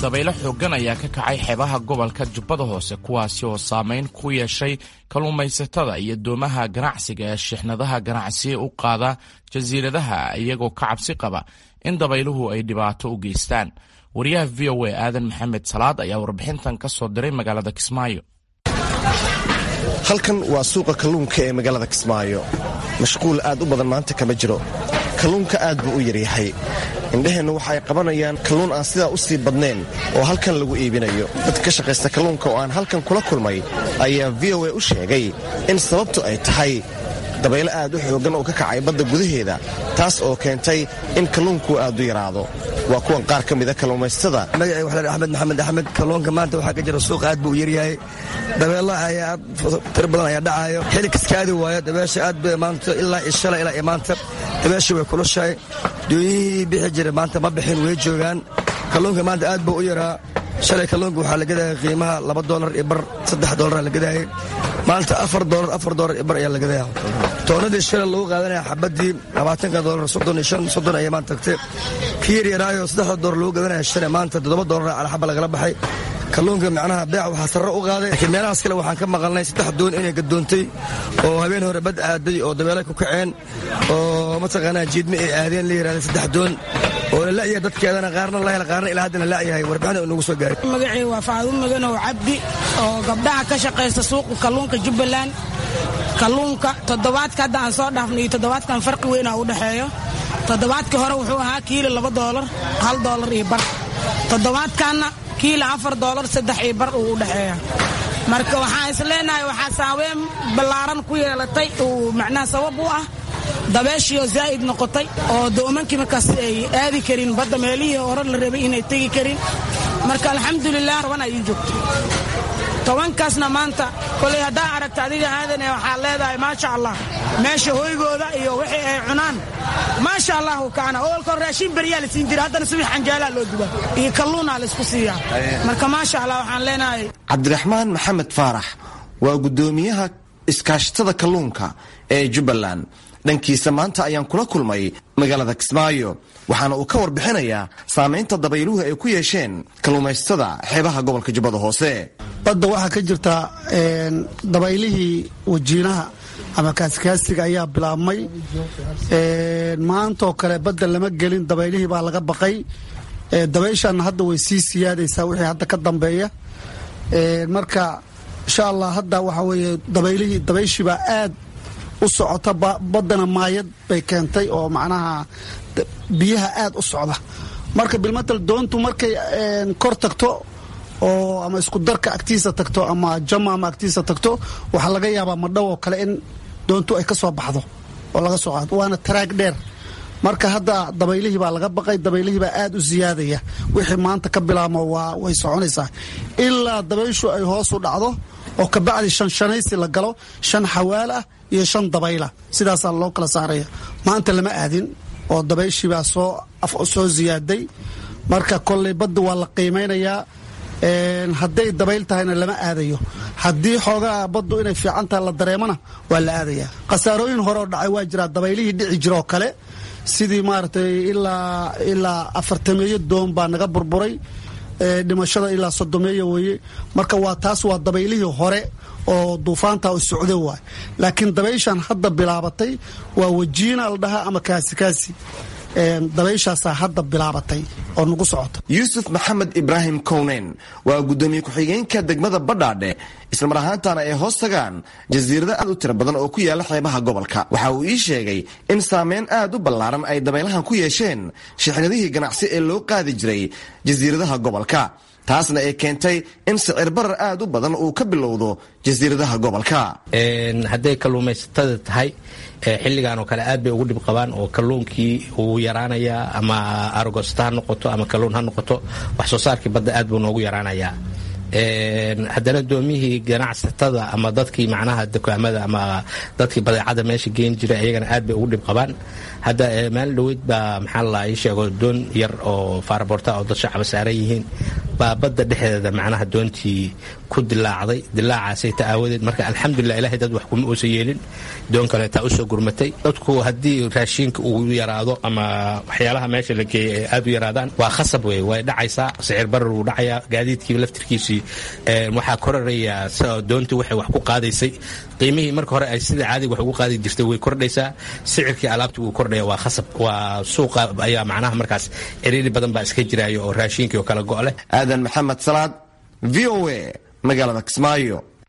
dabaylo xooggan ayaa ka kacay xeebaha gobolka jubbada hoose kuwaasi oo saameyn ku yeeshay kalluumaysatada iyo doomaha ganacsiga ee shixnadaha ganacsiya u qaada jasiiradaha iyagoo ka cabsi qaba in dabayluhu ay dhibaato u geystaan wariyaha v o a aadan maxamed salaad ayaa warbixintan ka soo diray magaalada kismaayo halkan waa suuqa kalluunka ee magaalada kismaayo mashquul aad u badan maanta kama jiro kalluunka aad buu u yaryahay indheheennu waxa ay qabanayaan kalluun aan sidaa u sii badnayn oo halkan lagu iibinayo dad ka shaqaysta kalluunka oo aan halkan kula kulmay ayaa v o a u sheegay in sababtu ay tahay dabaylo aad u xooggan oo ka kacay badda gudaheeda taas oo keentay in kalluunku aad u yaraado waa kuwan qaar ka mida kalluumaysatada magacay waxaa axmed maxamed axmed kalluunka maanta waxaa ka jira suuqa aad buu u yaryahay dabeelaha ayaa aad tiro badan ayaa dhacaayo xili kaskaadi waayo dabeesha aad bay maanta ilaa ishala ilaa maanta dabeesha way kulushahay doonyihii bixi jira maanta ma bixin way joogaan kalluunka maanta aad buu u yaraa shalay kalluunka waxaa la gadaya qiimaha laba dolar iyo bar saddex dolara la gadayay maanta afar dolar afar dolar iyo bar ayaa la gadaya toonadii shalay lagu qaadanaya xabadii labaatanka dolar soddon iyo shan soddon ayay maanta tagtay kii yar yaraayo saddexda dolar lagu gadanaya shalay maanta toddoba dolar cala xaba lagala baxay kalluunka macnaha beec waxaa sarre u qaaday laakiin meelahaas kale waxaan ka maqalnay saddex doon inay gadoontay oo habeen hore bad aaday oo dabeelay ku kaceen oo mataqaanaa jiidme ay aadeen la yidhahda saddex doon oo la la'yahay dadkeedana qaarna la hela qaarna ilaa haddana la'yahay warbixina uu nagu soo gaaray magacii waa faadumo maganow cabdi oo gabdhaha ka shaqaysta suuqa kalluunka jubbaland kalluunka toddobaadka hadda aan soo dhaafno iyo toddobaadkan farqi weynaa u dhexeeyo toddobaadkii hore wuxuu ahaa kiilo laba doolar hal doolar iyo bar toddobaadkanna kiilo afar doolar saddex iyo bar uu u dhexeeya marka waxaan is leenahay waxaa saaweyn ballaaran ku yeelatay uu macnaha sabab u ah dabeeshiioo zaa'id noqotay oo doomankii markaas ay aadi karin badda meelihii hore la rabay inay tegi karin marka alxamdulilah raban ay ii joogto tobankaasna maanta kolay haddaa aragta adiga aadane waxaa leedahay maasha allah meesha hoygooda iyo wixii ay cunaan maasha allahu kaana oolkoo raashin beryaa la siin jira haddana subax canjaalaa loo duba iyo kalluunaa laysku siiyaa marka maasha allah waxaan leenahay cabdiraxmaan maxamed faarax waa guddoomiyaha iskaashatada kalluunka ee jubbaland dhankiisa maanta ayaan kula kulmay magaalada kismaayo waxaana uu ka warbixinayaa saamaynta dabayluhu ay ku yeesheen kalluumaysatada xeebaha gobolka jubbada hoose badda waxaa ka jirta dabaylihii wajiinaha ama kaaskaasiga ayaa bilaabmay maantaoo kale badda lama gelin dabaylihii baa laga baqay dabayshaana hadda way sii siyaadaysaa wixii hadda ka dambeeya marka insha allah hadda waxaa weeye dabaylihii dabayshiibaa aad u socota baddana maayad bay keentay oo macnaha biyaha aad u socda marka bilmatal doontu markay kor tagto oo ama isku darka agtiisa tagto ama jama ama agtiisa tagto waxaa laga yaabaa madhow oo kale in doontu ay ka soo baxdo oo laga soo qaado waana taraag dheer marka hadda dabaylihii baa laga baqay dabaylihii baa aad u siyaadaya wixii maanta ka bilaabmo waa way soconaysaa ilaa dabayshu ay hoos u dhacdo oo kabacdi shan shanaysi la galo shan xawaal ah iyo shan dabayla sidaasaa loo kala saaraya maanta lama aadin oo dabayshiibaa soo ziyaaday marka kolley badda waa la qiimaynayaa hadday dabayl tahayna lama aadayo haddii xoogaa baddu inay fiican tahay la dareemona waa la aadaya khasaarooyin horeoo dhacay waa jiraa dabaylihii dhici jiroo kale sidii maaragtay ilaa ilaa afartameeyo doon baa naga burburay dhimashada ilaa sodomeeya weeye marka waa taas waa dabaylihii hore oo duufaanta u socde waay laakiin dabayshan hadda bilaabatay waa wajiina la dhahaa ama kaasikaasi dabayshaasaa hadda bilaabatay oo nagu socota yuusuf maxamed ibraahim kowneyn waa guddoomiye ku-xigeenka degmada badhaadhe islamar ahaantana ay hoos tagaan jasiirado aad u tiro badan oo ku yaala xeebaha gobolka waxa uu ii sheegay in saameyn aad u ballaaran ay dabaylahan ku yeesheen shixnadihii ganacsi ee loo qaadi jiray jasiiradaha gobolka taasna ay keentay in sicir barar aad u badan uu ka bilowdo jasiiradaha gobolka hadday kalluumaysatada tahay xilligan oo kale aad bay ugu dhib qabaan oo kalluunkii uu yaraanayaa ama arogosta ha noqoto ama kalluun ha noqoto wax soo saarkii badda aad buu noogu yaraanayaa haddana doomihii ganacsatada ama dadkii macnaha dukaamada ama dadkii badeecada meesha geen jiray ayagana aad bay ugu dhib qabaan hadda maalin dhoweyd baa maxaa la ii sheego doon yar oo faaraboorta oo dad shacaba saaran yihiin baa badda dhexdeeda macnaha doontii ku dilaacday dilaacaasay ta aawadeed marka alxamdulilah ilahay dad wax kuma uusan yeelin doon kaleetaa usoo gurmatay dadku haddii raashiinka uu yaraado ama waxyaalaha meesha la geeyay ay aad u yaraadaan waa khasab wey way dhacaysaa sicir barar wuu dhacayaa gaadiidkii laftirkiisii waxaa korarayaa doontii waxay wax ku qaadaysay qiimihii marka hore ay sida caadiga wax ugu qaadi jirtay way kordhaysaa sicirkii alaabtii wuu kordhaya waa khasab waa suuqa ayaa macnaha markaas ciriiri badan baa iska jiraayo oo raashiinkii oo kala go' leh aadan maxamed salaad v o a magaalada kismaayo